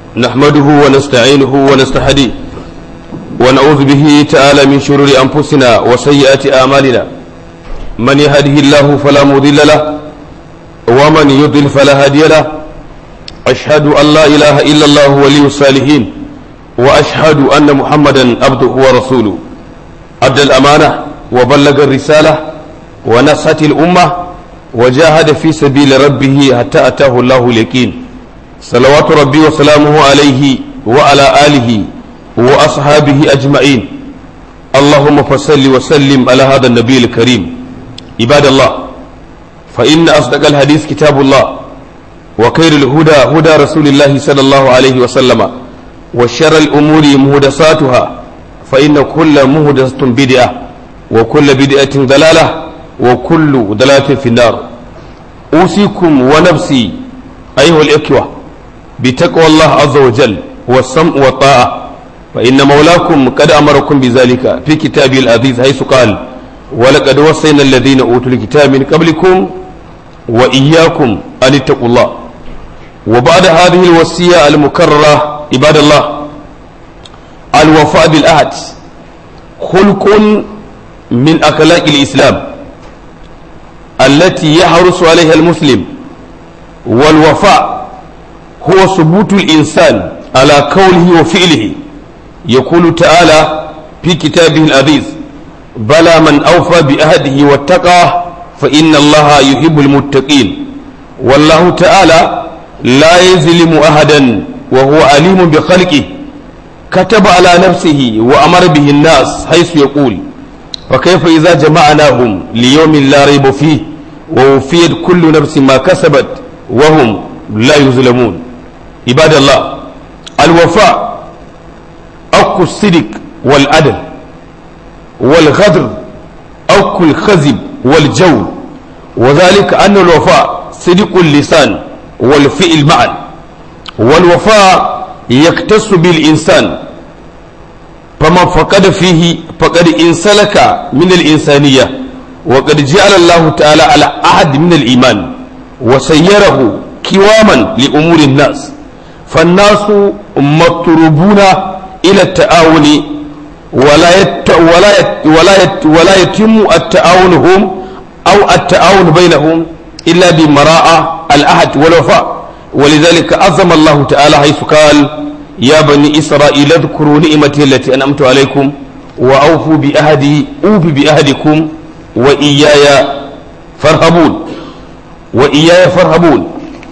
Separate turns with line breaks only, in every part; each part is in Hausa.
نحمده ونستعينه ونستهديه ونعوذ به تعالى من شرور أنفسنا وسيئات أعمالنا من يهده الله فلا مضل له ومن يضل فلا هادي له أشهد أن لا إله إلا الله ولي الصالحين وأشهد أن محمدا عبده ورسوله أدى الأمانة وبلغ الرسالة ونصحت الأمة وجاهد في سبيل ربه حتى أتاه الله اليقين صلوات ربي وسلامه عليه وعلى آله وأصحابه أجمعين اللهم فصل وسلم على هذا النبي الكريم عباد الله فإن أصدق الحديث كتاب الله وخير الهدى هدى رسول الله صلى الله عليه وسلم وشر الأمور مهدساتها فإن كل مهدسة بدعة وكل بدعة ضلالة وكل ضلالة في النار أوصيكم ونفسي أيها الإخوة بتقوى الله عز وجل والسمع والطاعة فإن مولاكم قد أمركم بذلك في كتابه العزيز حيث قال ولقد وصينا الذين أوتوا الكتاب من قبلكم وإياكم أن اتقوا الله وبعد هذه الوصية المكررة عباد الله الوفاء بالعهد خلق من أخلاق الإسلام التي يحرص عليها المسلم والوفاء هو ثبوت الإنسان على قوله وفعله يقول تعالى في كتابه العزيز بلى من أوفى بأهده واتقى فإن الله يحب المتقين والله تعالى لا يظلم أحدا وهو عليم بخلقه كتب على نفسه وأمر به الناس حيث يقول فكيف إذا جمعناهم ليوم لا ريب فيه ووفيت كل نفس ما كسبت وهم لا يظلمون عباد الله الوفاء أكو الصدق والعدل والغدر أكو الخزب والجور وذلك أن الوفاء صدق اللسان والفعل معا والوفاء يكتس بالإنسان فمن فقد فيه فقد انسلك من الإنسانية وقد جعل الله تعالى على أحد من الإيمان وسيره كواما لأمور الناس فالناس مطلوبون إلى التعاون ولا يت ولا يت ولا يت ولا يتم التعاون هم أو التعاون بينهم إلا بمراءة العهد والوفاء ولذلك عظم الله تعالى حيث قال يا بني إسرائيل اذكروا نعمتي التي أنعمت عليكم وأوفوا بأهدي أوف بأهدكم وإياي فارهبون وإياي فارهبون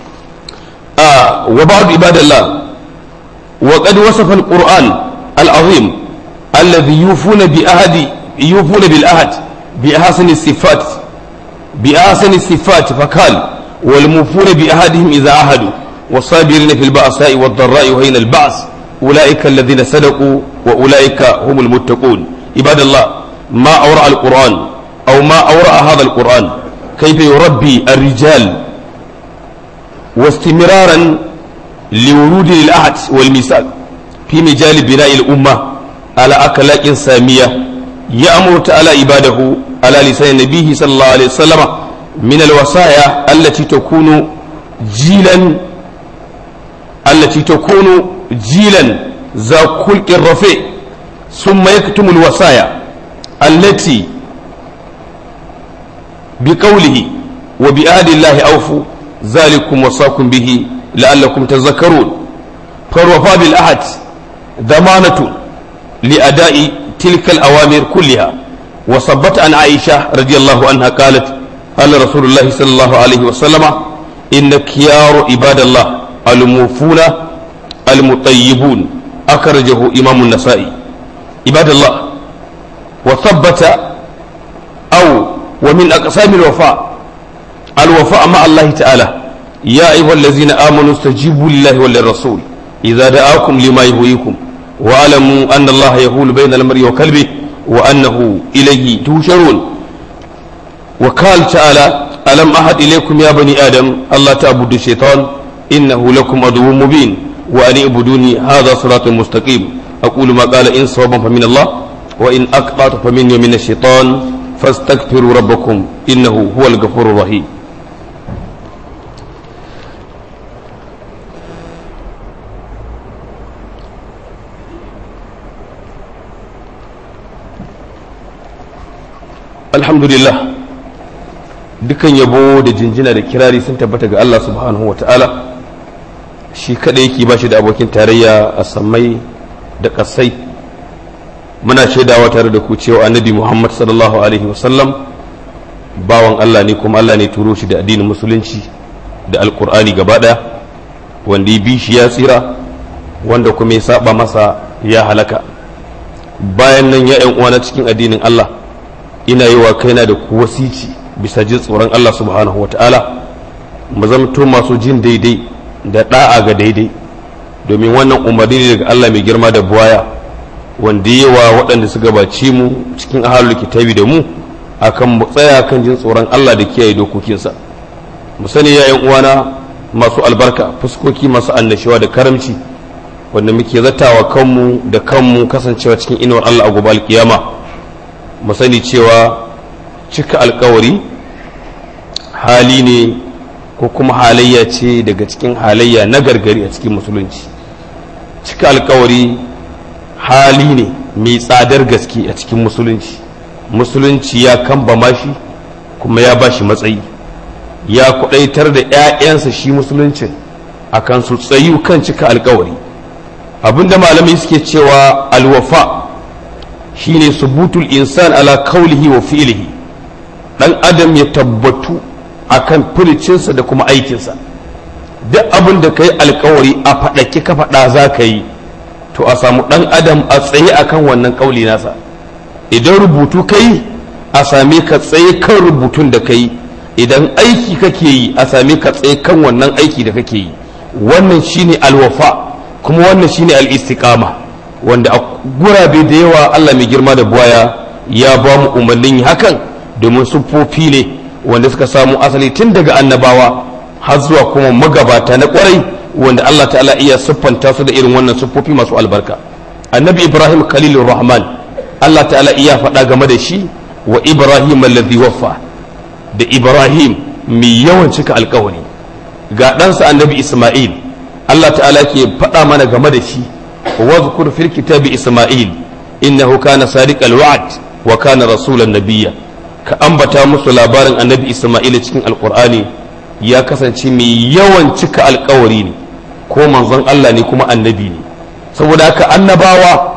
آه وبعض عباد الله وقد وصف القرآن العظيم الذي يوفون بأهد يوفون بالأهد بأحسن الصفات بأحسن الصفات فقال والموفون بأهدهم إذا عهدوا والصابرين في البأساء والضراء وهين البعث أولئك الذين صدقوا وأولئك هم المتقون عباد الله ما أورع القرآن أو ما أورع هذا القرآن كيف يربي الرجال واستمرارا لورود العهد والميثاق في مجال بناء الأمة على أخلاق سامية يأمر تعالى عباده على لسان نبيه صلى الله عليه وسلم من الوصايا التي تكون جيلا التي تكون جيلا ذا خلق رفيع ثم يكتم الوصايا التي بقوله وبآل الله أوفوا ذلكم وصاكم به لعلكم تذكرون فالوفاء بالعهد ضمانة لأداء تلك الأوامر كلها وصبت عن عائشة رضي الله عنها قالت قال رسول الله صلى الله عليه وسلم إن كيار عباد الله الموفون المطيبون أخرجه إمام النسائي عباد الله وثبت أو ومن أقسام الوفاء الوفاء مع الله تعالى يا أيها الذين آمنوا استجيبوا لله وللرسول إذا دعاكم لما يهويكم واعلموا أن الله يهول بين المرء وكلبه وأنه إليه تهشرون وقال تعالى ألم أحد إليكم يا بني آدم الله تعبدوا الشيطان إنه لكم عدو مبين وأن اعبدوني هذا صراط مستقيم أقول ما قال إن صوابا فمن الله وإن أقطعت فمني ومن الشيطان فاستغفروا ربكم إنه هو الغفور الرحيم alhamdulillah dukan yabo da jinjina da kirari sun tabbata ga Allah subhanahu wa ta'ala shi kada yake ba shi da abokin tarayya a sammai da kasai muna shaidawa tare da ku cewa annabi muhammad sallallahu alaihi wasallam bawan Allah ne kuma Allah ne turo shi da addinin musulunci da alkur'ani gaba daya wanda ya bi shi ya tsira wanda kuma ya saba masa ya halaka bayan nan ya yan uwana cikin addinin Allah ina yi wa kaina da ku wasici bisa jin tsoron Allah subhanahu wata'ala mu zamto masu jin daidai da da'a ga daidai domin wannan umarni ne daga Allah mai girma da buwaya wanda yi wa waɗanda su gabaci mu cikin ahalul kitabi da mu akan mu tsaya kan jin tsoron Allah da kiyaye dokokinsa mu sani ya yan uwana masu albarka fuskoki masu annashuwa da karamci wanda muke zatawa kanmu da kanmu kasancewa cikin inuwar Allah a gobe alkiyama mu sani cewa cika alkawari hali ne ko kuma halayya ce daga cikin halayya na gargari a cikin musulunci cika alkawari hali ne mai tsadar gaske a cikin musulunci musulunci ya kamba mashi kuma ya bashi matsayi ya kudaitar da 'ya'yansa shi musuluncin akan su tsayu kan cika alkawari abinda malamai suke cewa alwafa shine subutul insan ala kaulihi wa fi'lihi dan adam ya tabbatu akan furicinsa da kuma aikinsa duk abin da kai alkawari a faɗaki ka faɗa za ka yi to a samu dan adam a tsaye akan wannan kauli nasa idan rubutu kai a same ka tsaye kan rubutun da kai idan aiki kake yi a same ka tsaye kan wannan aiki da kake yi wannan shine alwafa kuma wannan shine al-istiqama wanda a gurabe da yawa Allah mai girma da buwaya ya ba mu umarnin hakan domin siffofi ne wanda suka samu asali tun daga annabawa har zuwa kuma magabata na kwarai wanda Allah ta'ala iya siffanta su da irin wannan siffofi masu albarka annabi ibrahim khalilur rahman Allah ta'ala iya faɗa game da shi wa ibrahim alladhi waffa da ibrahim mai yawan cika alkawari ga ɗansa annabi isma'il Allah ta'ala ke faɗa mana game da shi واذكر في الكتاب إسماعيل إنه كان صادق الوعد وكان رسولا نبيا كأنبتا musu labarin annabi Isma'il cikin alkur'ani ya kasance mai yawan cika alkawari ne ko manzon Allah ne kuma annabi ne saboda haka annabawa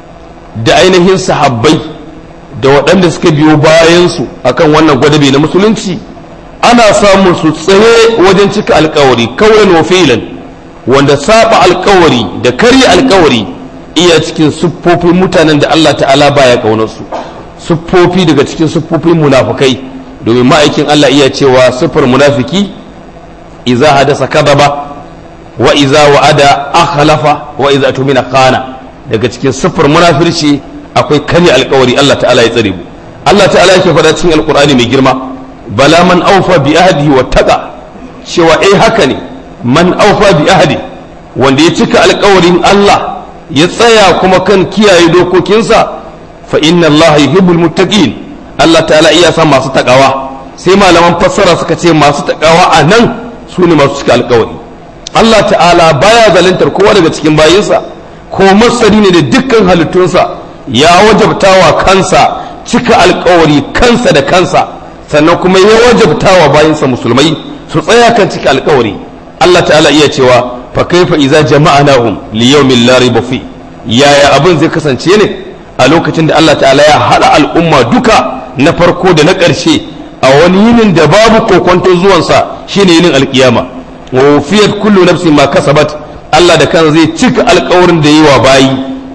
da ainihin sahabbai da waɗanda suka biyo bayansu akan wannan gwadabe na musulunci ana samun su tsaye wajen cika alkawari kawai wa filan wanda saba alkawari da karya alkawari iya cikin siffofin mutanen da Allah ta'ala baya kaunarsu siffofi daga cikin siffofin munafukai domin ma'aikin Allah iya cewa siffar munafiki iza hadasa kadaba wa iza wa'ada akhlafa wa iza tumina khana daga cikin siffar munafirci akwai karya alkawari Allah ta'ala ya tsare mu Allah ta'ala yake faɗa cikin alkur'ani mai girma bala man aufa bi ahdi wa taqa cewa eh haka ne man aufa bi ahdi wanda ya cika alkawarin Allah ya tsaya kuma kan kiyaye dokokinsa fa inna Allah yuhibbul muttaqin Allah ta'ala iya san masu takawa sai malaman fassara suka ce masu takawa a nan su ne masu cika alkawari Allah ta'ala baya zalintar kowa daga cikin bayinsa ko masari ne da dukkan halittunsa ya wajabtawa kansa cika alkawari kansa da kansa sannan kuma ya wajabtawa bayinsa musulmai su tsaya kan cika alkawari Allah ta'ala iya cewa fa kaifa iza jama'anahum li yawmin la rayba fi yaya abin zai kasance ne a lokacin da Allah ta'ala ya hada al'umma duka na farko da na ƙarshe a wani yinin da babu kokonto zuwansa shine yinin alkiyama wa wufiyat kullu nafsin ma kasabat Allah da kan zai cika alkawarin da yi wa bayi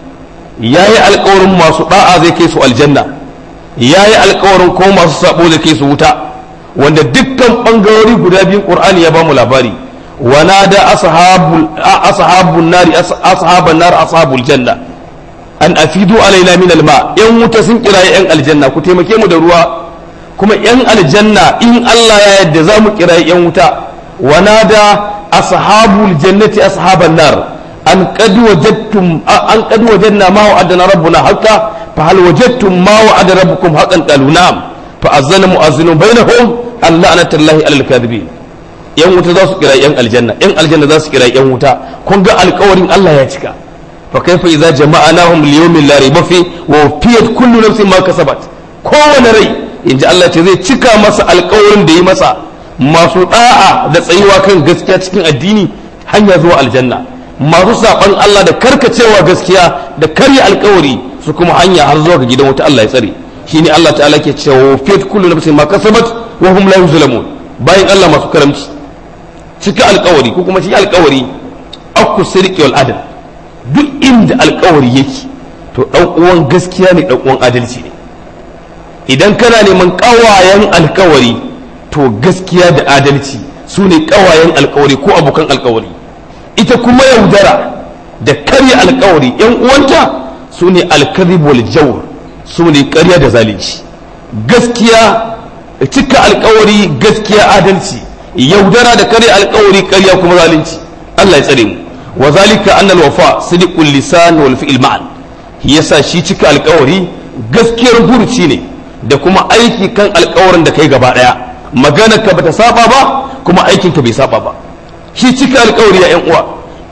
yayi alkawarin masu da'a zai kai su aljanna yayi alkawarin ko masu sabo zai kai su wuta wanda dukkan bangarori guda biyun Qur'ani ya bamu labari ونادى أصحاب أصحاب النار أصحاب النار أصحاب الجنة أن أفيدوا علينا من الماء إن متسن إلى إن الجنة كتيما كيمو دروا كما إن الجنة إن الله يدزام إلى إن متا ونادى أصحاب الجنة أصحاب النار أن قد وجدتم أن قد وجدنا ما وعدنا ربنا حقا فهل وجدتم ما وعد ربكم حقا قالوا نعم فأذن مؤذن بينهم أن لعنة الله على الكاذبين yan wuta za su kira yan aljanna yan aljanna za su kira yan wuta kun ga alkawarin Allah ya cika fa kaifa idza jama'nahum li yawmin la rayba fi wa fiyat kullu nafsin ma kasabat kowane rai inji Allah ce zai cika masa alƙawarin da yi masa masu da'a da tsayuwa kan gaskiya cikin addini hanya zuwa aljanna masu saban Allah da karkacewa gaskiya da karya alƙawari su kuma hanya har zuwa ga gidan wuta Allah ya tsare shine Allah ta'ala ke cewa fit kullu nafsin ma kasabat wa hum la yuzlamun bayan Allah masu karamci cika alƙawari ko kuma shi alƙawari aku sirqi wal adl duk inda alƙawari yake to dan uwan gaskiya ne dan uwan adalci ne idan kana neman ƙawayen alƙawari to gaskiya da adalci su ne ƙawayen alƙawari ko abokan alƙawari ita kuma yaudara da karya alƙawari yan uwanta su ne alkaribul jawr su ne ƙarya da zalunci gaskiya cika alƙawari gaskiya adalci yaudara da karya alƙawari ƙarya kuma zalunci Allah ya tsare mu wa zalika anna al-wafa sidqul lisan wal fi'l ma'an yasa shi cika alƙawari gaskiyar burci ne da kuma aiki kan alƙawarin da kai gaba daya maganar ka bata saba ba kuma aikin ka bai saba ba shi cika alƙawari ya yan uwa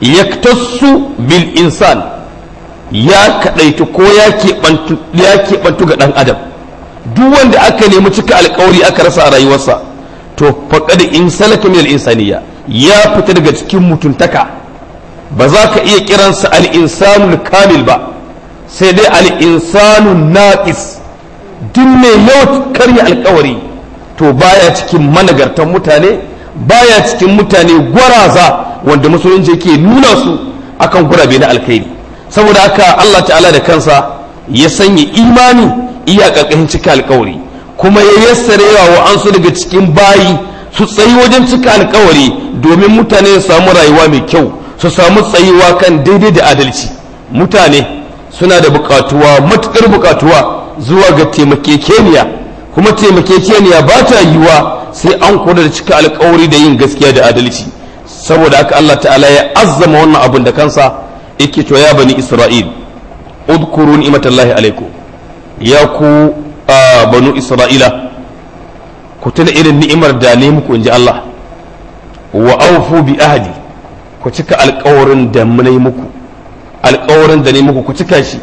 yaktasu bil insan ya kadaitu ko ya keɓantu ya keɓantu ga ɗan adam duk wanda aka nemi cika alƙawari aka rasa a rayuwarsa to faqad in salaka min al-insaniya ya fita daga cikin mutuntaka ba za ka iya kiransa al-insanul kamil ba sai dai al-insanu naqis duk mai yau karya alƙawari to baya cikin managartan mutane baya cikin mutane gwaraza wanda musulunci yake nuna su akan gurabe na alkhairi saboda haka Allah ta'ala da kansa ya sanya imani iya ƙarƙashin cika alkawari kuma ya yassare wa an su daga cikin bayi su tsayi wajen cika alkawari domin mutane su samu rayuwa mai kyau su samu tsayuwa kan daidai da adalci mutane suna da buƙatuwa matuƙar buƙatuwa zuwa ga taimakekeniya kuma taimakekeniya ba ta yiwuwa sai an kula da cika alkawari da yin gaskiya da adalci saboda haka Allah ta'ala ya azzama wannan abin da kansa yake cewa ya bani isra'il udkuru ni'matallahi alaikum ya ku banu isra'ila ku tuna irin ni'imar da ne muku inji Allah wa awfu bi ahdi ku cika alƙawarin da mun yi muku alƙawarin da ne muku ku cika shi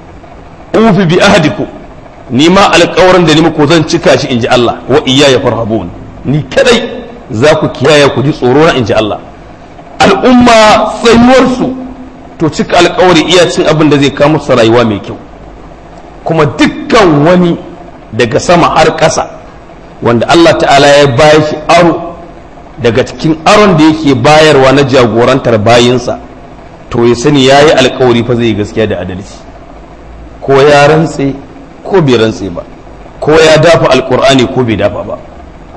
ufi bi ahdiku ni ma alƙawarin da ne muku zan cika shi inji Allah wa iyaya farhabun ni kadai za ku kiyaye ku ji tsoro na inji Allah al'umma tsayuwarsu to cika alkawari iya cin abin da zai kawo musu rayuwa mai kyau kuma dukkan wani daga sama har ƙasa wanda Allah ta'ala ya bayar shi aro daga cikin aron da yake bayarwa na jagorantar bayinsa to ya sani ya yi alkawari fa zai gaskiya da adalci ko ya rantse ko bai rantse ba ko ya dafa alkur'ani ko bai dafa ba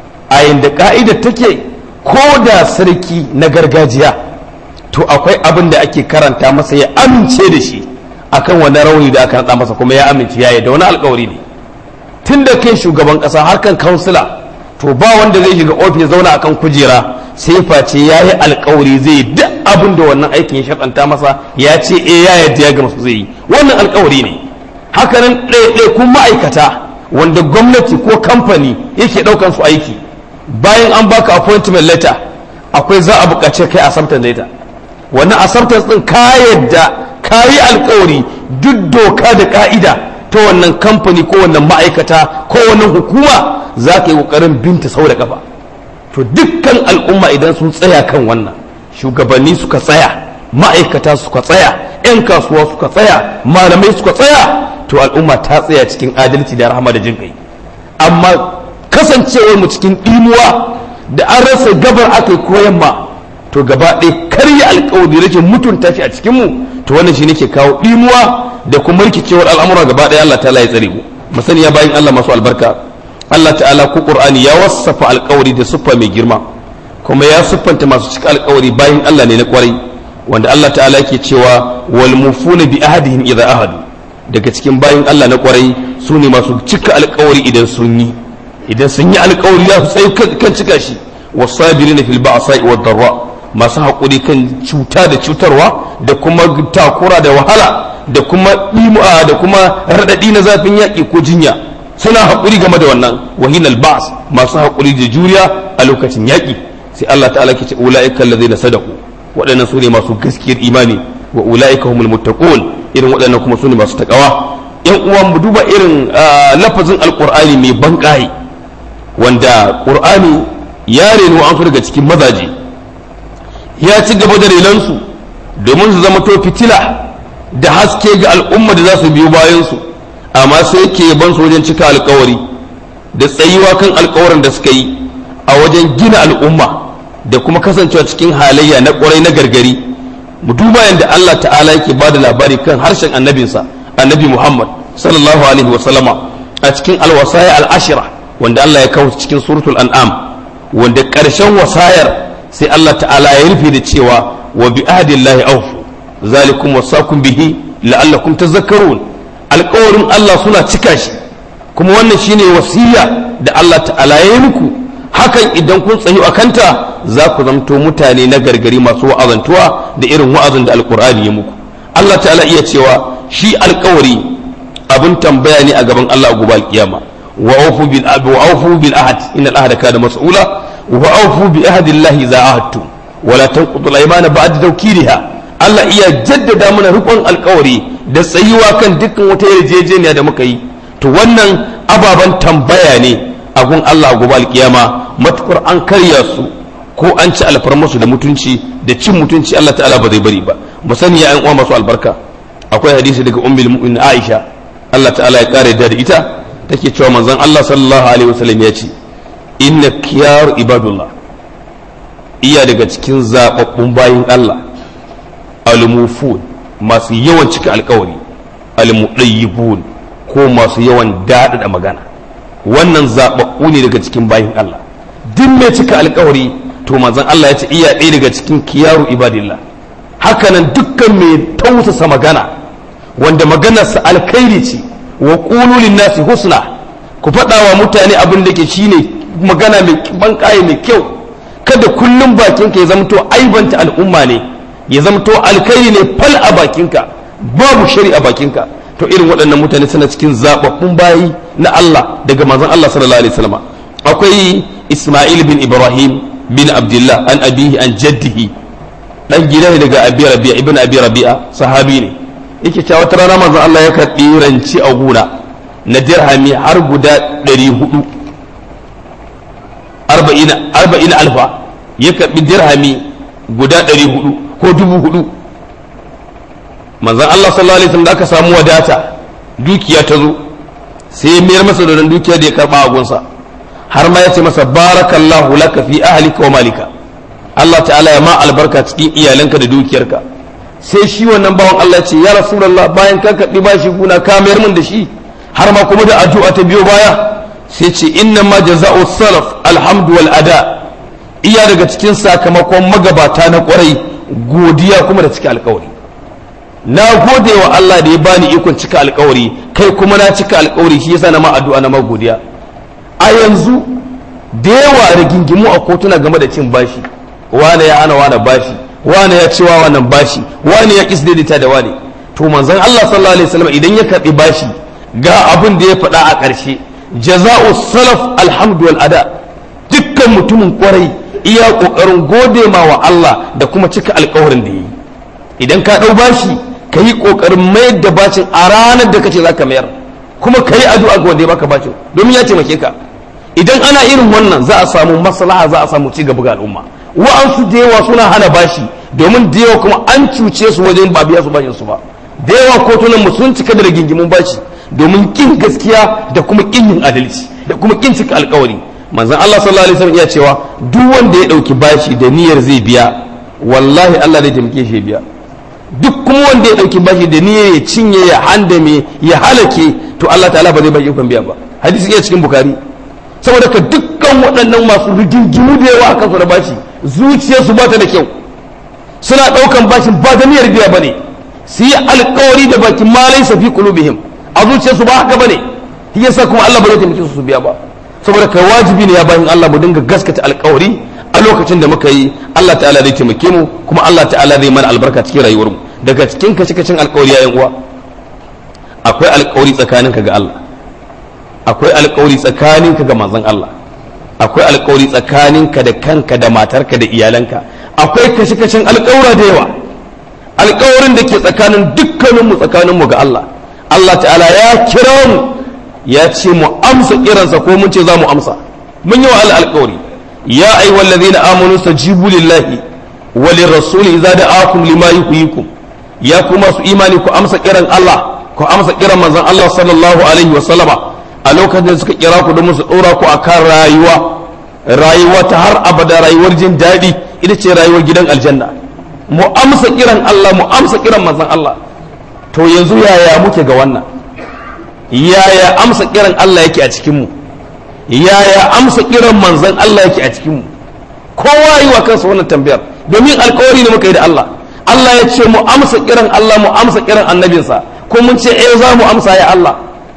a yadda ka'idar take ko da sarki na gargajiya to akwai abin da ake karanta masa ya amince da shi akan wani rauni da aka naɗa masa kuma ya amince ya da wani alkawari ne tun da kai shugaban ƙasa harkan kansila to ba wanda zai shiga ofis zauna akan kujera sai face ya yi alkawari zai yi duk abin da wannan aikin ya shaɗanta masa ya ce e ya yadda ya gama su zai yi wannan alkawari ne hakanan ɗaiɗaikun ma'aikata wanda gwamnati ko kamfani yake ɗaukan su aiki bayan an baka appointment letter akwai za a buƙace kai acceptance letter wannan acceptance din ka yadda ka yi alkawari duk doka da ka'ida ta wannan kamfani ko wannan ma'aikata ko wannan hukuma za ka yi ƙoƙarin binta sau da kafa to dukkan al'umma idan sun tsaya kan wannan shugabanni suka tsaya ma'aikata suka tsaya 'yan kasuwa suka tsaya malamai suka tsaya to al'umma ta tsaya cikin adalci da rahama da jin kai amma kasancewar mu cikin ɗimuwa da an rasa gabar aka yi koyan ma to gaba ɗaya karya alkawari rashin mutunta shi a cikin mu to wannan shi ke kawo ɗimuwa da kuma rikicewar al'amura gaba ɗaya Allah ta'ala ya tsare mu mu sani ya bayin Allah masu albarka Allah ta'ala ko Qur'ani ya wasafa alkawari da siffa mai girma kuma ya siffanta masu cika alkawari bayin Allah ne na kwarai wanda Allah ta'ala yake cewa wal mufuna bi ahadihim idza ahadu daga cikin bayin Allah na kwarai su ne masu cika alkawari idan sun yi idan sun yi alkawari ya tsaye kan cika shi wasabirina fil ba'sa'i wad darra masu haƙuri kan cuta da cutarwa da kuma takura da wahala da kuma ɗimu'a da kuma raɗaɗi na zafin yaƙi ko jinya suna haƙuri game da wannan wahinal ba'as masu haƙuri da juriya a lokacin yaƙi sai Allah ta'ala ke ce ula'ika allazina sadaku waɗannan su ne masu gaskiyar imani wa ula'ika humul muttaqun irin waɗannan kuma su ne masu takawa yan uwa mu duba irin lafazin alqur'ani mai banƙaye wanda qur'ani ya reno an daga cikin mazaje ya ci gaba da renansu domin su zama to fitila da haske ga al'umma da za su biyo bayansu amma sai ke ban su wajen cika alkawari da tsayuwa kan alkawarin da suka yi a wajen gina al'umma da kuma kasancewa cikin halayya na kwarai na gargari mu duba yadda Allah ta'ala yake ba da labari kan harshen annabinsa annabi Muhammad sallallahu alaihi wa sallama a cikin alwasaya al'ashira wanda Allah ya kawo cikin suratul an'am wanda ƙarshen wasayar sai Allah ta'ala ya rufe da cewa wa bi ahdillahi awfu zalikum wasakum bihi la'allakum tazakkarun alƙawarin Allah suna cika shi kuma wannan shine wasiya da Allah ta'ala ya yi muku hakan idan kun tsayu a kanta za ku zamto mutane na gargari masu wa'azantuwa da irin wa'azin da alƙur'ani ya muku Allah ta'ala iya cewa shi alƙawari abin tambaya ne a gaban Allah a gobe alƙiyama wa awfu bil wa awfu bil ahad innal ahada kana mas'ula wa awfu bi ahdillahi za ahadtum wala tanqudu al-aymana ba'da tawkiliha Allah iya jaddada mana rikon alkawari da tsayuwa kan dukkan wata yarjejeniya da muka yi to wannan ababen tambaya ne a gun Allah gobe alkiyama matukar an karya su ko an ci alfarmasu da mutunci da cin mutunci Allah ta'ala ba zai bari ba mu sani ya uwa masu albarka akwai hadisi daga ummul mu'minin Aisha Allah ta'ala ya kare da ita take cewa manzon Allah sallallahu alaihi wasallam ya ce inna kiyar ibadullah iya daga cikin zababbun bayin Allah almufun masu yawan cika alkawari almudayyibun ko masu yawan daɗaɗa magana wannan zaɓaɓɓu ne daga cikin bayin Allah duk mai cika alkawari to manzon Allah ya ce iya ɗaya daga cikin kiyaru ibadillah hakanan dukkan mai tausasa magana wanda maganarsa alkhairi ce wa qulu nasi husna ku faɗa wa mutane abin da ke shine magana mai banƙaye mai kyau kada kullum bakinka ya zamto aibanta al'umma ne ya zamto alkhairi ne fal a bakinka babu shari a bakinka to irin waɗannan mutane suna cikin zababbun bayi na Allah daga manzon Allah sallallahu alaihi wasallam akwai Isma'il bin Ibrahim bin Abdullah an abihi an jaddihi dan gida ne daga Abi Rabi'a ibn Abi Rabi'a sahabi ne yake cewa wata rana manzon Allah ya karɓi ranci a gona na dirhami har guda 400 arba'ina arba'ina alfa ya karɓi dirhami guda 400 ko dubu hudu manzan Allah sallallahu alaihi wasallam da aka samu wadata dukiya ta zo sai ya mayar masa da dukiya da ya karba a gunsa har ma ya ce masa barakallahu laka fi ahlika wa malika Allah ta'ala ya ma albarka cikin iyalanka da dukiyarka sai shi wannan bawan Allah ce ya rasulullah bayan ka karbi bashi guna ka mayar min da shi har ma kuma da addu'a ta biyo baya sai ce inna ma jaza'u salaf alhamdu wal ada iya daga cikin sakamakon magabata na kwarai godiya kuma da cika alkawari na gode wa Allah da ya bani ikon cika alkawari kai kuma na cika alkawari shi yasa na ma addu'a na ma godiya a yanzu da yawa rigingimu a kotuna game da cin bashi wane ya ana wane bashi wane ya cewa wannan bashi wane ya kis daidaita da wane to manzon Allah sallallahu alaihi wasallam idan ya karbi bashi ga abin da ya faɗa a ƙarshe jaza'u salaf alhamdu wal ada dukkan mutumin kwarai iya kokarin gode ma wa Allah da kuma cika alkawarin da yi idan ka ɗau bashi ka yi kokarin mayar da bacin a ranar da kace zaka mayar kuma ka yi addu'a ga wanda ya baka bacin domin ya taimake ka idan ana irin wannan za a samu maslaha za a samu ci gaba ga al'umma wa'ansu da yawa suna hana bashi domin da yawa kuma an cuce su wajen ba biya su bashin su ba da yawa kotunan mu sun cika da rigingimun bashi domin kin gaskiya da kuma kin yin adalci da kuma kin cika alkawari manzon Allah sallallahu alaihi wasallam iya cewa duk wanda ya dauki bashi da niyyar zai biya wallahi Allah zai taimake shi biya duk kuma wanda ya dauki bashi da niyyar ya cinye ya handame ya halake to Allah ta'ala ba zai ba ikon biya ba hadisi iya cikin bukari saboda ka dukkan waɗannan masu rigingimu da yawa akan su da bashi zuciyarsu ba ta da kyau suna ɗaukan bashin ba da niyyar biya bane su yi alkawari da bakin malai safi qulubihim a zuciyarsu ba haka bane shi yasa kuma Allah ba zai taimake su su biya ba saboda kai wajibi ne ya bayin Allah mu dinga gaskata alkawari a lokacin da muka yi Allah ta'ala zai taimake mu kuma Allah ta'ala zai mana albarka cikin rayuwar mu daga cikin kace kacin alkawari yayin uwa akwai alkawari tsakaninka ga Allah akwai alkawari tsakaninka ga manzon Allah akwai alkawari tsakaninka da kanka da matarka da iyalanka akwai kashe kacin alkawura da yawa alkawarin da ke tsakanin dukkaninmu tsakaninmu ga Allah Allah ta'ala ya kira mu ya ce mu amsa kiransa ko mun ce za mu amsa mun yi wa Allah alƙawari ya ayyuhal ladina amanu stajibu lillahi wa lirrasuli idza da'akum lima yuhyikum ya kuma su imani ku amsa kiran Allah ku amsa kiran manzon Allah sallallahu alaihi wa sallama a lokacin da suka kira ku don su dora ku akan rayuwa rayuwa ta har abada rayuwar jin daɗi ita ce rayuwar gidan aljanna mu amsa kiran Allah mu amsa kiran manzon Allah to yanzu yaya muke ga wannan yaya amsa kiran Allah yake a cikin mu yaya amsa kiran manzon Allah yake a cikin mu kowa yi wa kansa wannan tambayar domin alkawari ne muka yi da Allah Allah ya ce mu amsa kiran Allah mu amsa kiran annabinsa ko mun ce eh za mu amsa ya Allah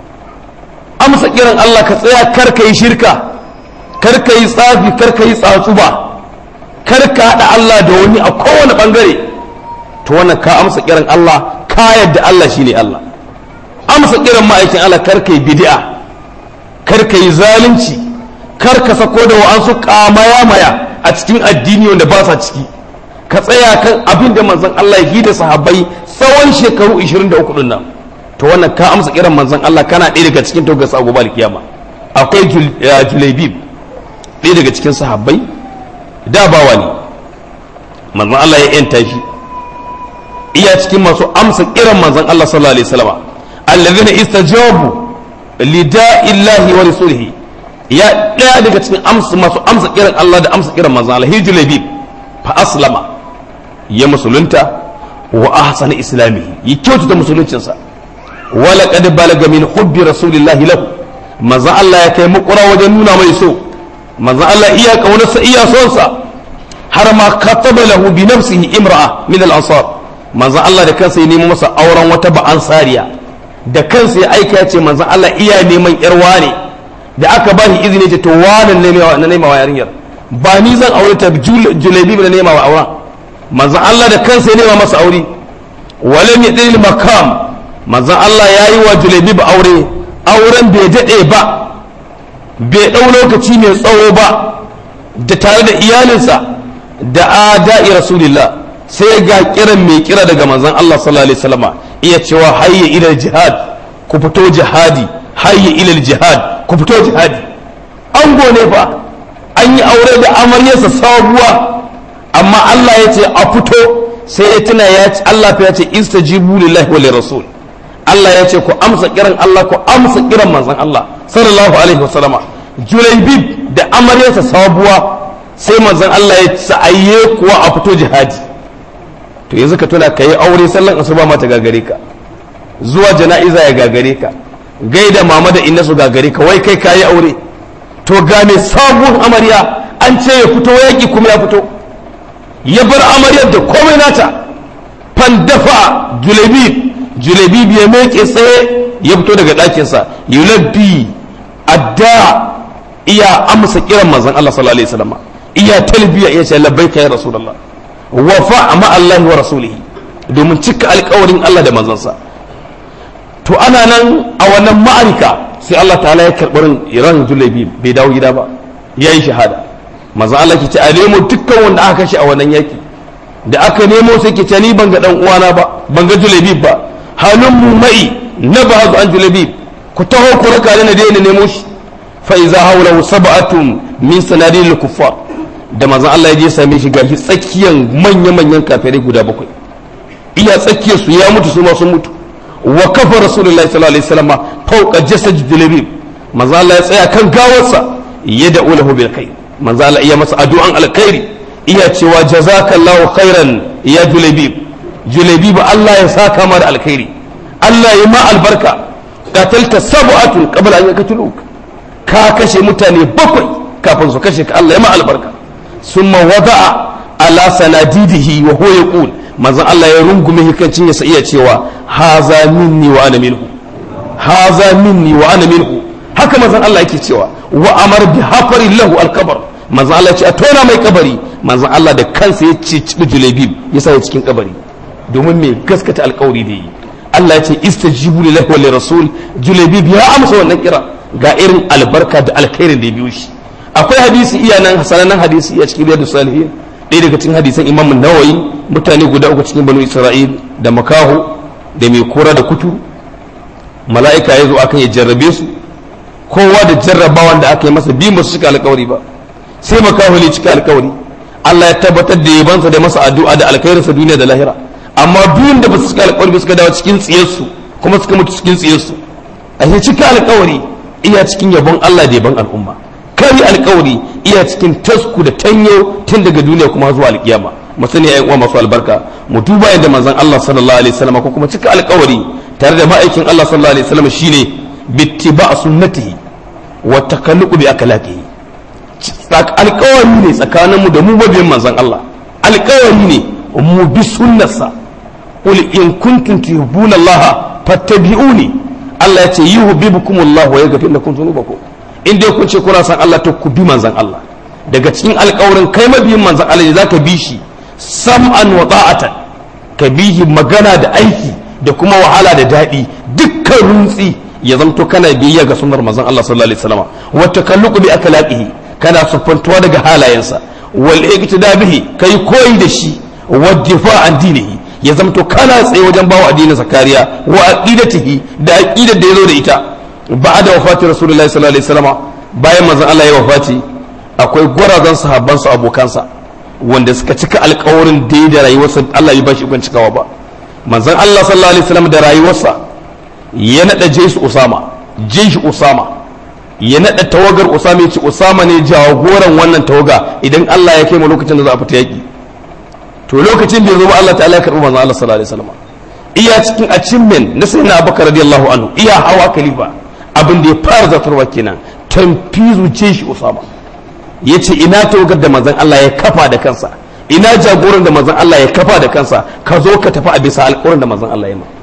amsa kiran Allah ka tsaya kar ka yi shirka kar ka yi tsafi kar ka yi tsatsuba kar ka haɗa Allah da wani a kowane ɓangare to wannan ka amsa kiran Allah ka yadda Allah shine Allah amsa kiran ma'aikin Allah kar ka yi bid'a kar ka yi zalunci kar ka sako da wa'ansu kamaya maya a cikin addini wanda ba sa ciki ka tsaya kan abin da manzon Allah ya da sahabbai tsawon shekaru 23 din nan to wannan ka amsa kiran manzon Allah kana ɗaya daga cikin togar sa gobe kiyama akwai julaibib ɗaya daga cikin sahabbai da bawa ne manzon Allah ya yanta shi iya cikin masu amsa kiran manzon Allah sallallahu alaihi wasallam allazina istajabu lida'illahi wa rasulihi ya ɗaya daga cikin amsa masu amsa kiran Allah da amsa kiran manzon Allah hijulabib fa aslama ya musulunta wa ahsana islamihi ya kyautata musuluncinsa wala qad balaga min hubbi rasulillahi lahu manzon Allah ya kai mukura wajen nuna mai so manzon Allah iya kaunarsa iya sonsa har ma kataba lahu bi nafsihi imra'a min al-ansar manzon Allah da kansa ya nemo masa auren wata ba ansariya da kansa ya aika ya ce manzon Allah iya neman yar wane da aka ba shi izini ce to wannan ne na nema wa yarinyar ba ni zan aure ta julabi na nema wa auren manzon Allah da kansa ya nema masa aure walam yadil makam manzon Allah ya yi wa julabi ba aure auren bai daɗe ba bai ɗau lokaci mai tsawo ba da tare da iyalinsa da ada'i rasulillah sai ga kiran mai kira daga manzon Allah sallallahu alaihi wasallama iya cewa hayya ila jihad ku fito jihadi hayya ila jihad ku fito jihadi an gone fa an yi aure da amaryarsa sabuwa amma Allah ya ce a fito sai ya tuna ya ce Allah fa ya ce istajibu lillahi wa lirasul Allah ya ce ku amsa kiran Allah ku amsa kiran manzon Allah sallallahu alaihi wasallama Julaibib da amaryarsa sabuwa sai manzon Allah ya sa'aye kuwa a fito jihadi to yanzu ka tuna ka yi aure sallan asuba ma ta gagare ka zuwa jana'iza ya gagare ka gaida mama da inna su gagare ka wai kai ka yi aure to ga mai sabuwar amarya an ce ya fito yaƙi kuma ya fito ya bar amaryar da komai nata fandafa julebib julebib ya meke tsaye ya fito daga ɗakinsa yulabbi adda iya amsa kiran manzon Allah sallallahu alaihi wasallam iya talbiya iya ce labbaika ya rasulullah wafa ma Allah wa rasulihi domin cika alƙawarin Allah da manzansa to ana nan a wannan ma'arika sai Allah ta'ala ya karɓi ran julabi bai dawo gida ba ya yi shahada maza Allah ke ce a nemo dukkan wanda aka kashe a wannan yaki da aka nemo sai ke ce ni ban ga dan uwana ba ban ga julabi ba halin mu mai na ba an julabi ku taho ku raka ni na daina nemo shi fa iza hawlahu sab'atun min sanadil kuffar da maza Allah ya je same shi gashi tsakiyar manya-manyan kafirai guda bakwai iya tsakiyar su ya mutu su ma sun mutu wa kafa rasulullahi sallallahu alaihi wasallam fawqa jasad julabib maza Allah ya tsaya kan gawarsa ya da ulahu bil khair maza Allah iya masa addu'an alkhairi iya cewa jazakallahu khairan ya julabib julabib Allah ya saka mara alkhairi Allah ya ma albarka qatalta sab'atun qabla an yaqtuluk ka kashe mutane bakwai kafin su kashe ka Allah ya ma albarka ثم وضع على سناديده وهو يقول manzon Allah ya rungume hikancin ya iya cewa haza minni wa ana minhu haza minni wa ana minhu haka manzon Allah yake cewa wa amar bi hafari lahu alkabar manzon Allah ya ce a tona mai kabari manzon Allah da kansa ya ce cibi julebib ya sa ya cikin kabari domin me gaskata alkawari da yi Allah ya ce istajibu lillahi wa lirasul julebib ya amsa wannan kira ga irin albarka da alkhairin da ya biyo shi akwai hadisi iya nan sanannen hadisi a cikin riyadu salihin ɗaya daga cikin hadisan imam nawayi mutane guda uku cikin banu isra'il da makaho da mai kora da kutu mala'ika ya zo akan ya jarrabe su kowa da jarrabawan da aka yi masa bi ba su cika alkawari ba sai makahuli cika alkawari Allah ya tabbatar da yabansa da masa addu'a da alkhairinsa duniya da lahira amma duk da ba su cika alkawari ba suka dawo cikin tsiyarsu kuma suka mutu cikin tsiyarsu a yi cika alkawari iya cikin yabon Allah da yabon al'umma kari alkawari iya cikin tasku da tanyo tun daga duniya kuma zuwa alkiyama mu sani ayyukan uwa masu albarka mu duba yadda manzon Allah sallallahu alaihi wasallam ko kuma cika alkawari tare da ma'aikin Allah sallallahu alaihi wasallam shine bittiba sunnatihi wa takalluqu bi akhlaqihi alkawari ne tsakaninmu da mu mabiyan manzon Allah alkawari ne mu bi sunnarsa qul in kuntum tuhibbuna Allah fattabi'uni Allah ya ce yuhibbukum Allah wa yaghfir lakum dhunubakum in dai kun ce kuna san Allah to ku bi manzon Allah daga cikin alkawarin kai mabiyin manzon Allah ne zaka bi shi sam'an wa ta'atan ka bihi magana da aiki da kuma wahala da daɗi dukkan runtsi ya zamto kana biyayya ga sunnar manzon Allah sallallahu alaihi wasallam wa takalluqu bi akhlaqihi kana siffantuwa daga halayensa wal iqtida bihi kai koyi da shi wa difa an dinihi ya zamto kana tsaye wajen bawa addinin sa kariya wa aqidatihi da aqidar da yazo da ita ba'da wafati rasulullahi sallallahu alaihi wasallam bayan manzon Allah ya wafati akwai gwarazan sahabban su abokansa wanda suka cika alƙawarin da da rayuwarsa Allah ya bashi ikon cikawa ba manzon Allah sallallahu alaihi wasallam da rayuwarsa ya nada jesu usama jeshi usama ya nada tawagar usama ya ce usama ne jagoran wannan tawaga idan Allah ya kai mu lokacin da za a fita yaki to lokacin bai zo ba Allah ta'ala ya karbi manzon Allah sallallahu alaihi wasallam iya cikin achievement na sayyidina Abubakar radiyallahu anhu iya hawa khalifa abin da ya fara zatarwa kenan tanfizu jeshi usama yace ina tawagar da manzon Allah ya kafa da kansa ina jagoran da manzon Allah ya kafa da kansa ka zo ka tafi a bisa alƙawarin da manzon Allah ya ma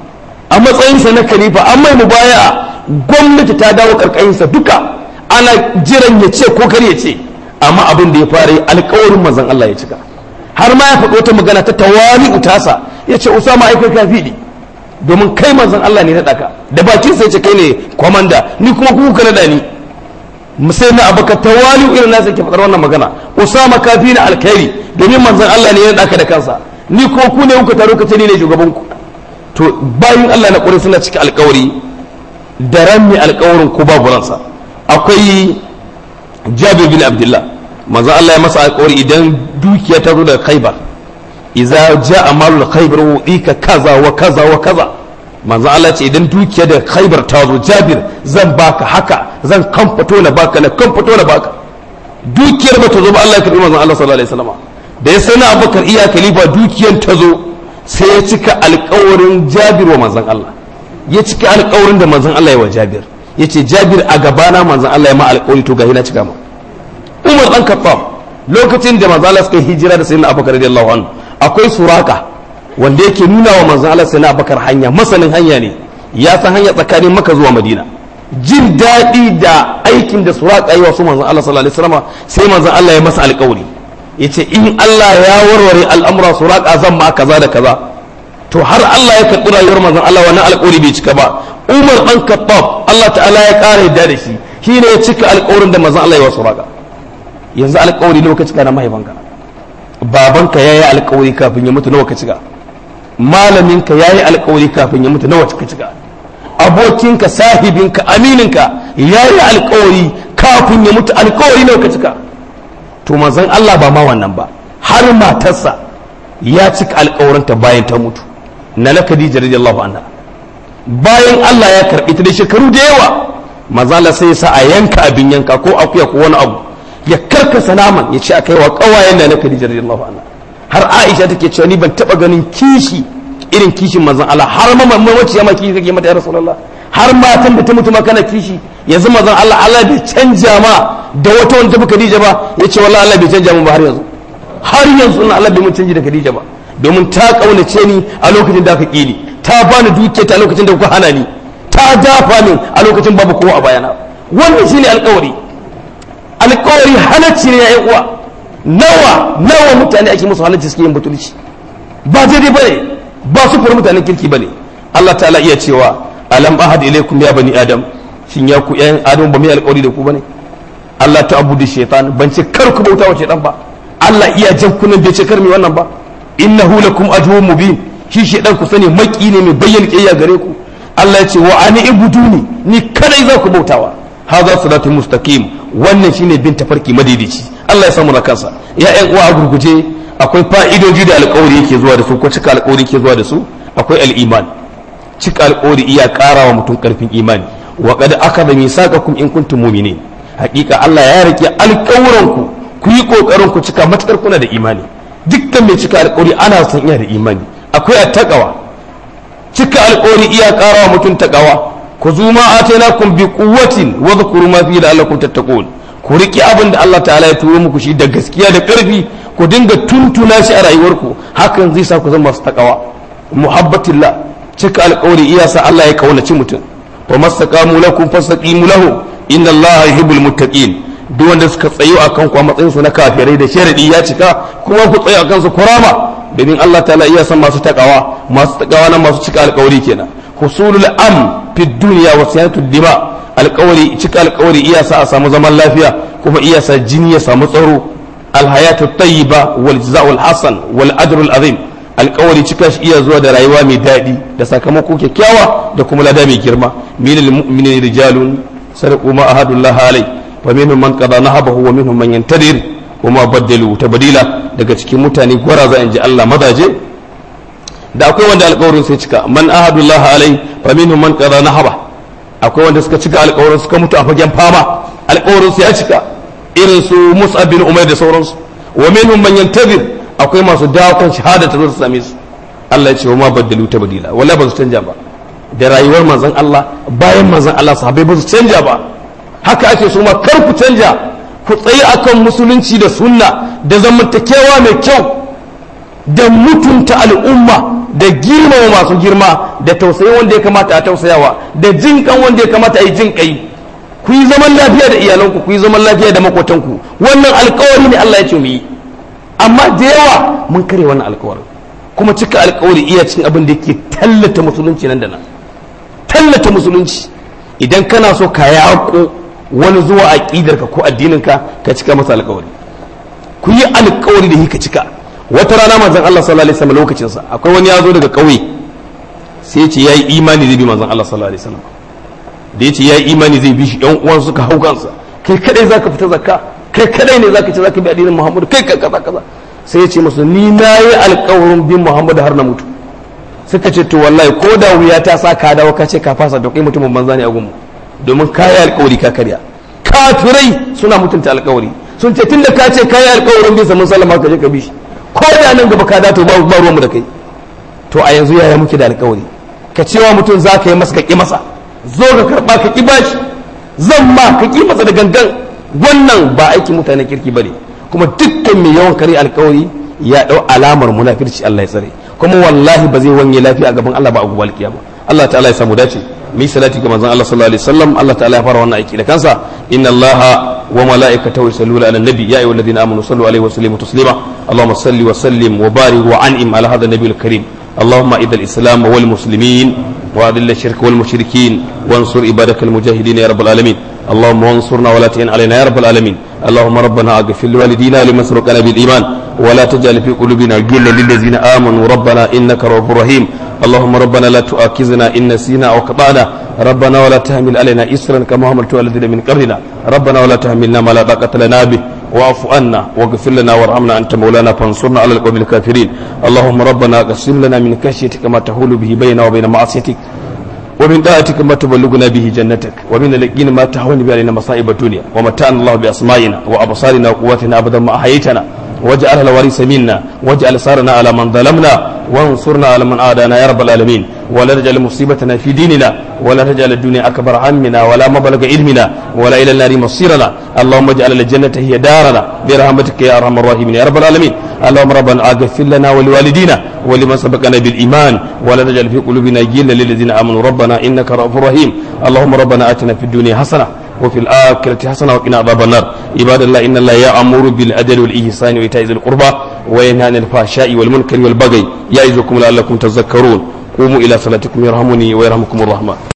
a matsayinsa na khalifa an mai mubaya gwamnati ta dawo karkashinsa duka ana jiran ya ce ko kar ya ce amma abin da ya fara alƙawarin manzon Allah ya cika har ma ya faɗo wata magana ta tawali utasa ya ce usama ai kai kafi ne domin kai manzon Allah ne na daka da bakin sai ce kai ne kwamanda ni kuma ku ka nada ni musai na abaka tawali irin nasa ke faɗar wannan magana usama kafi na alkhairi domin manzon Allah ne ya daka da kansa ni kuma ku ne kuka taro ka ce ni ne shugaban ku to bayan Allah na ƙwarai suna cika alkawari da ran mai alkawarin ko babu ransa akwai jabir bin abdullah manzon Allah ya masa alkawari idan dukiya ta zo daga khaibar idza jaa malul khaybar wu'ika kaza wa kaza wa kaza manzo Allah ce idan dukiya da khaybar ta zo Jabir zan baka haka zan kamfato na baka na kamfato na baka dukiyar ba ta zo ba Allah ya karbi manzo Allah sallallahu alaihi wasallam da ya sana Abubakar iya khalifa dukiyar ta zo sai ya cika alƙawarin Jabir wa manzon Allah ya cika alƙawarin da manzon Allah ya wa Jabir yace Jabir a gabana manzon Allah ya ma alƙawari to gahi na cika ma Umar dan Khattab lokacin da manzo Allah suka hijira da sayyidina Abubakar radiyallahu anhu akwai suraka wanda yake nuna wa manzon Allah sai na bakar hanya masanin hanya ne ya san hanya tsakanin maka zuwa madina jin daɗi da aikin da suraka yi wa su manzon Allah sallallahu alaihi wasallam sai manzon Allah ya masa alƙawari yace in Allah ya warware al'amura suraka zan ma kaza da kaza to har Allah ya karɓi rayuwar manzon Allah wannan alƙawari bai cika ba Umar dan Khattab Allah ta'ala ya ƙara yadda da shi shine ya cika alƙawarin da manzon Allah ya wa suraka yanzu alƙawari ne ka cika na mahaifanka babanka ya yi alkawari kafin ya mutu nawa ka cika malaminka ya yi alkawari kafin ya mutu nawa ka cika abokinka sahibinka amininka ya yi alkawari kafin ya mutu alkawari nawa ka cika to manzon Allah ba ma wannan ba har matarsa ya cika alkawarinta bayan ta mutu na na Khadija radiyallahu anha bayan Allah ya karbi ta da shekaru da yawa manzon Allah sai ya sa a yanka abin yanka ko akuya ko wani abu ya karkasa naman ya ce a kai wa kawayen da na Khadija radiyallahu anha har Aisha take cewa ni ban taba ganin kishi irin kishin manzon Allah har ma mamaci ya ma kishi kake mata ya Rasulullah har matan da ta mutu ma kana kishi yanzu manzon Allah Allah bai canja ma da wata wanda tafi Khadija ba yace wallahi Allah bai canja mu ba har yanzu har yanzu na Allah bai mun canji da Khadija ba domin ta kaunace ni a lokacin da aka kini ta bani dukiya ta lokacin da kuka hana ni ta dafa min a lokacin babu kowa a bayana wannan shine alƙawari alkawari halacci ne ya uwa nawa nawa mutane ake musu halacci suke yin butulci ba daidai ba ne ba su fara mutanen kirki ba ne Allah ta'ala iya cewa alam ahad ilaikum ya bani adam shin ya ku yan adam ba mai alkawari da ku bane Allah ta abudu shaitan ban ce kar ku bauta wa shaitan ba Allah iya jan kunan bai ce kar mi wannan ba innahu lakum aduwwun mubin shi shaitan ku sani maki ne mai bayyana kiyaya gare ku Allah ya ce wa ani ibuduni ni kadai za ku bautawa hadha sirati mustaqim wannan shine bin tafarki madaidaici Allah ya samu na kansa ya ƴan uwa a gurguje akwai fa'idoji da alƙawari yake zuwa da su ko cika alƙawari yake zuwa da su akwai al-iman cika alƙawari iya ƙara wa mutum ƙarfin imani wa qad akada misaqakum in kuntum mu'minin haƙiƙa Allah ya rike alƙawuranku ku yi ƙoƙarin ku cika matakar kuna da imani dukkan mai cika alƙawari ana son iya da imani akwai attaqawa cika alƙawari iya ƙara wa mutum taqawa ku zuma atainakum bi quwwatin wa dhkuru ma fihi la'allakum tattaqun ku riki abin da Allah ta'ala ya turo muku shi da gaskiya da ƙarfi ku dinga tuntuna shi a rayuwarku hakan zai sa ku zama masu taqawa muhabbatillah cika alƙawari iya sa Allah ya kaunaci mutum wa mastaqamu lakum fastaqimu lahu inna Allah yuhibbul muttaqin duk wanda suka tsayo akan ku a matsayin su na kafirai da sharadi ya cika kuma ku tsayo akan su kurama domin Allah ta'ala iya san masu takawa masu takawa na masu cika alƙawari kenan husulul am fi dunya wa siyatu dima alƙawari cika alƙawari iya sa a samu zaman lafiya kuma iya sa jini ya samu tsaro alhayatu tayyiba wal jazaa'ul hasan wal ajrul azim alkawari cika shi iya zuwa da rayuwa mai daɗi da sakamako kyakkyawa da kuma lada mai girma minal mu'minin rijalun sadaqu ma ahadullah alai wa minhum man qada nahabahu wa minhum man yantadir wa ma baddalu tabdila daga cikin mutane gwara za in ji Allah mazaje da akwai wanda alkawarin sai cika man ahadullah alai wa minhum man qada nahaba akwai wanda suka cika alkawarin suka mutu a fagen fama alkawarin sai ya cika irin su Mus'ab bin Umair da sauransu wa minhum man yantadir akwai masu dakon shahada ta zo ta same su Allah ya ce wa ma baddalu ta badila wala ba su canja ba da rayuwar manzon Allah bayan manzon Allah sahabbai ba su canja ba haka ake so ma kar ku canja ku tsayi akan musulunci da sunna da zamantakewa mai kyau da mutunta al'umma da girmama masu girma da tausayi wanda ya kamata a tausayawa da jin kan wanda ya kamata a yi jin kai ku yi zaman lafiya da iyalanku ku yi zaman lafiya da makotanku wannan alkawari ne Allah ya ce mu yi amma da yawa mun kare wannan alkawarin kuma cika alkawari iya cin abin da yake tallata musulunci nan da nan tallata musulunci idan kana so ka yaƙo wani zuwa aƙidarka ko addininka ka cika masa alkawari ku yi alkawari da ka cika wata rana manzon Allah sallallahu alaihi wasallam lokacin sa akwai wani ya zo daga ƙauye sai ya ce yayi imani zai bi manzon Allah sallallahu alaihi wasallam da ya ce yayi imani zai bi shi ɗan uwan suka hau kansa kai kadai zaka fita zakka kai kadai ne zaka ce zaka bi addinin Muhammadu kai ka kaza kaza sai ya ce musu ni na yi alƙawarin bin Muhammadu har na mutu suka ce to wallahi ko da wuya ta sa ka dawo ka ce ka fasa to kai mutumin banza ne a gunmu domin ka yi alƙawari ka karya kafirai suna mutunta alƙawari sun ce tunda ka ce ka yi alƙawarin bin sa mun sallama ka je ka bi shi ko da nan gaba ka dato ba ba ruwanmu da kai to a yanzu yaya muke da alƙawari ka cewa mutum za ka yi masa ka ƙi masa zo ka karɓa ka ƙi bashi zan ma ka ƙi masa da gangan wannan ba aikin mutanen kirki bane kuma dukkan mai yawan kare alkawari ya dau alamar munafirci Allah ya tsare kuma wallahi ba zai wanye lafiya a gaban Allah ba a gobe alkiyama Allah ta'ala ya samu dace mi salati ga manzon Allah sallallahu alaihi wasallam Allah ta'ala ya fara wannan aiki da kansa inna Allah wa malaikatahu yusalluna ala nabi ya ayyuhalladhina amanu sallu alaihi wa sallimu taslima اللهم صل وسلم وبارك وانعم على هذا النبي الكريم اللهم اذا الاسلام والمسلمين واذل الشرك والمشركين وانصر عبادك المجاهدين يا رب العالمين اللهم انصرنا ولا تعن علينا يا رب العالمين اللهم ربنا اغفر لوالدينا لمن سبقنا بالايمان ولا تجعل في قلوبنا غلا للذين امنوا ربنا انك رؤوف رحيم اللهم ربنا لا تؤاخذنا ان نسينا او خطانا ربنا ولا تحمل علينا اسرا كما حملت على الذين من قبلنا ربنا ولا تحملنا ما لا طاقه لنا به واعف عنا واغفر لنا وارحمنا انت مولانا فانصرنا على القوم الكافرين اللهم ربنا اقسم لنا من خشيتك ما تحول به بيننا وبين معصيتك ومن طاعتك ما تبلغنا به جنتك ومن اليقين ما تهون به علينا مصائب الدنيا ومتعنا الله باسمائنا وابصارنا وقواتنا ابدا ما احييتنا واجعلها الوارث منا واجعل ثارنا على من ظلمنا وانصرنا على من عادانا يا رب العالمين ولا تجعل مصيبتنا في ديننا ولا تجعل الدنيا اكبر همنا ولا مبلغ علمنا ولا الى النار مصيرنا اللهم اجعل الجنه هي دارنا برحمتك يا ارحم الراحمين يا رب العالمين اللهم ربنا اغفر لنا ولوالدينا ولمن سبقنا بالايمان ولا تجعل في قلوبنا غلا للذين امنوا ربنا انك رؤوف رحيم اللهم ربنا اتنا في الدنيا حسنه وفي الآخرة حسنة وقنا عذاب النار عباد الله إن الله يأمر بالعدل والإحسان وإيتاء ذي القربى وينهى عن الفحشاء والمنكر والبغي يعظكم لعلكم تذكرون قوموا إلى صلاتكم يرحمني ويرحمكم الرحمن